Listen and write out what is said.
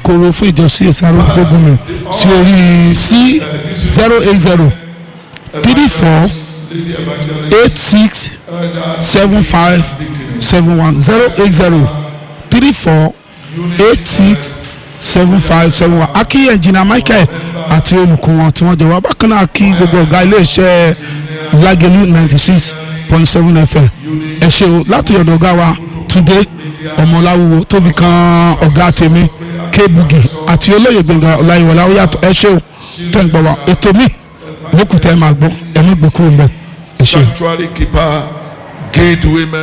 alukoro fún ìjọ csr gbógunmi sí orí sí zero eight zero three four eight six seven five seven one zero eight zero three four eight six seven five seven one akí ẹnjìnà michael àti olùkọ́ wọn tí wọ́n jọ wá bákan náà kí gbogbo ọ̀gá iléeṣẹ́ lágẹ̀lú ninety six point seven fm ẹ ṣe o láti ọ̀dọ̀ ọ̀gá wa túndé ọmọláwúwo tó fi kan ọ̀gá tèmi kébugi àti olóyè gbẹ̀ngàn ọláyíwọlá ó yàtọ̀ ẹ ṣe o tẹ̀ ń gbọ́ wa ètò mi lókùtẹ́ máa gbọ́ ẹ̀mí gbẹ̀kúrò ń bẹ̀ ẹ ṣe o. sanctuary keeper gate women.